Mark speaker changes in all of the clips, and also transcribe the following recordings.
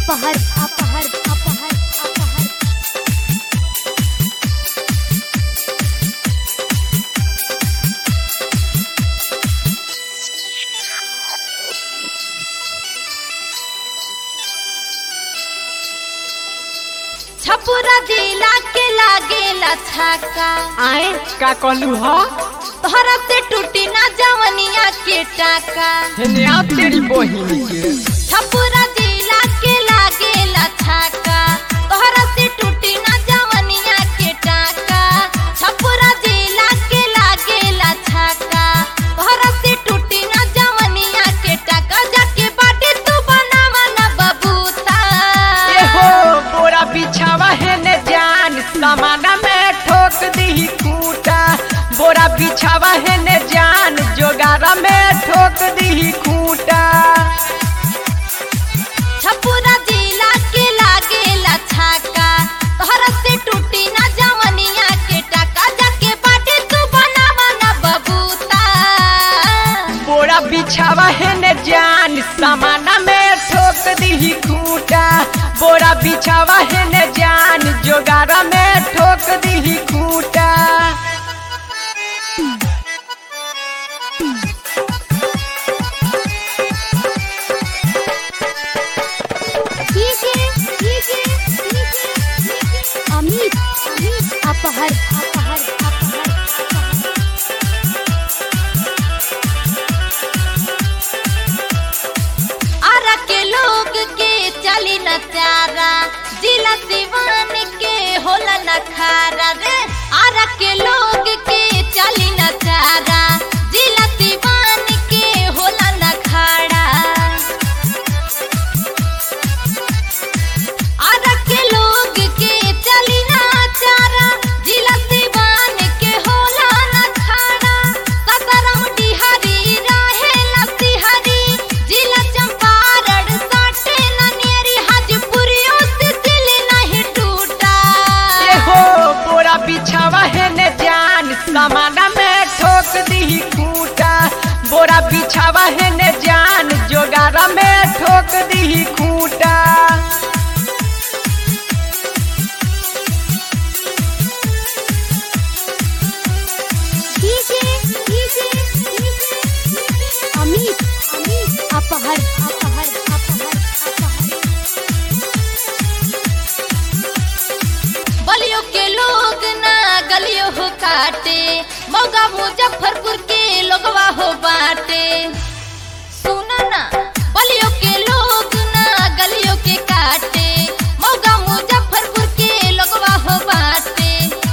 Speaker 1: अपहर अपहर अपहर अपहर
Speaker 2: छपुरा जिला के लागेला छाका
Speaker 3: आए का कहलू ह
Speaker 2: तोहरा से टूटी ना जवनिया के टाका
Speaker 3: हेने आ तेरी बहिन के
Speaker 2: छपुरा जिला के लागेला छाका तोहरा से टूटी ना जवनिया के टाका छपुरा जिला के लागेला छाका तोहरा से टूटी ना जवनिया के टाका जाके बाटे तू बनावा ना बबूता
Speaker 3: ए हो बोरा बिछावा हेने जान समाना में ठोक दी खूटा बोरा बिछावा हेने जान जोगारा में ठोक दी खूटा
Speaker 2: छपुरा जिला के लागेला छाका तोहरा से टूटी ना जवनिया के टाका जाके बाटे तू बनावा ना बबूता
Speaker 3: बोरा बिछावा हेने जान समाना में ठोक दी खूटा बोरा बिछावा हेने जान जोगारा में ठोक दी खूटा
Speaker 1: DJ DJ DJ Amit Amit अपहर अपहर अपहर अपहर
Speaker 2: आरा के लोग के चली न चारा जिला दीवान के होला न खारा रे आरा के लोग के चली न चारा जिला दीवान के होला न खाड़ा आरा के लोग के चली ना चारा जिला दीवान के होला ना खाड़ा सतरम डिहरी रहे लसिहरी जिला चंपारण साटे ननियरी हाजीपुरियों से दिल नहीं टूटा
Speaker 3: ए हो बोरा बिछावा हेने जान समाना में ठोक दी खूटा बोरा बिछावा हेने जान जोगारा में ठोक दी खूटा
Speaker 1: डीजे डीजे अमित अमित अपहर अपहर अपहर अपहर
Speaker 2: बलियों के लोग ना गलियों हो काटे मौगा मुजफ्फरपुर के लोगवा हो बाटे सुना ना बलियों के लोग ना गलियों के काटे मौगा मुजफ्फरपुर के लोगवा हो बाटे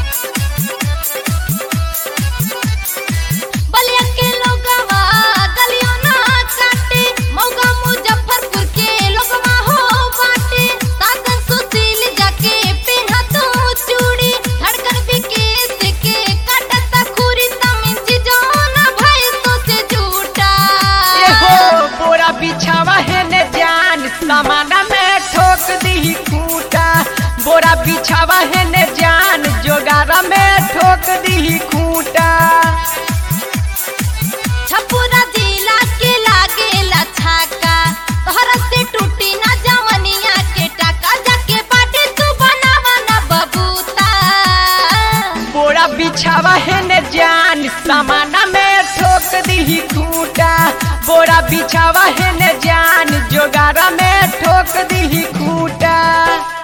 Speaker 2: बलिया के लोगवा गलियों ना काटे मौगा मुजफ्फरपुर के लोगवा हो बाटे साधन सुशील जाके पेन्हा तो चूड़ी धड़कन विकेश के काटता खूरी तमिन चिजोना भाई तो से झूठा
Speaker 3: ए हो बोरा बिछावा हेने जान समाना में ठोक दी खूटा बोरा बिछावा हेने जान जोगारा में ठोक दी खूटा
Speaker 2: छपुरा जिला के लागेला छाका तोहरा से टूटी ना जवनिया के टाका जाके बाटे तू बनावा ना बबूता
Speaker 3: बोरा बिछावा हेने जान समाना में ठोक दी खूटा बोरा बिछावा हेने जान जोगारा में ठोक दी खूटा